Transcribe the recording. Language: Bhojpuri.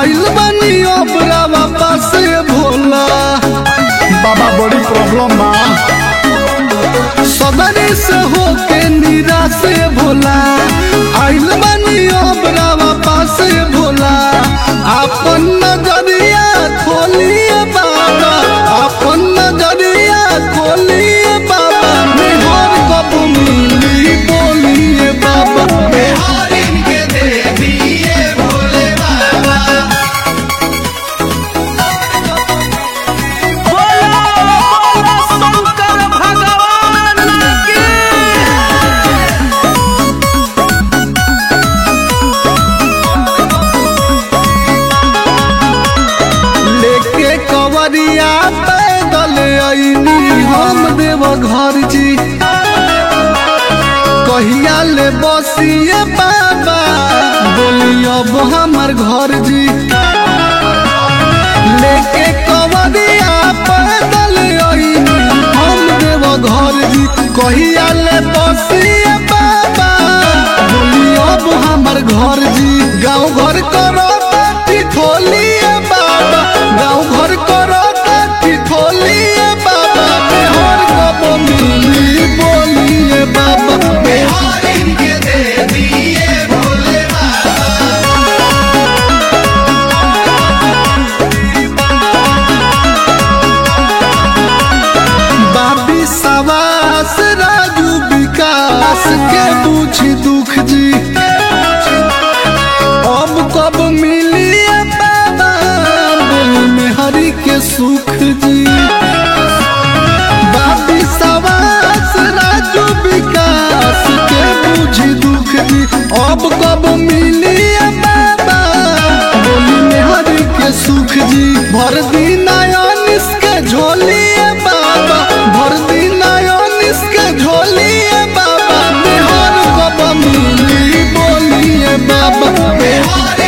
आइल बनी ओबरावा पासे भोला बाबा बड़ी प्रॉब्लम बा सदरी से होके निराश भोला आइल बनी ओबरावा पासे भोला अपन नजरिया खोलिए बाबा अपन नजरिया खोलिए बाबा मेहर कब मिली बोलिए बाबा बिहारिन के दे दिए भोले बाबा लेके कवरिया पैदल आईनी हम देव घर जी कहिया ले बसिए बाबा बोली अब हमार घर जी लेके कवरिया पैदल आईनी हम देव घर जी कहिया ले बसिए बाबा बोली अब हमार घर जी गाँव घर करो ताती खोलिए बाबा गाँव घर करो ताती खोलिए बाबा मेहर कब मिली बोलिए बाबा बिहारिन के दे दिए भोले बाबा बाबी सवास राजू विकास के पूछी दुख जी अब कब मिली बाबा बोली में हरि के सुख जी बाबी सवास राजू विकास के पूछी दुख जी अब कब मिली बाबा बोली में हरि के सुख जी भर दिन आयोनिस के झोलिए बाबा भर दिन आयोनिस के झोलिए बाबा मेहर कब मिली बोलिए बाबा बिहारिन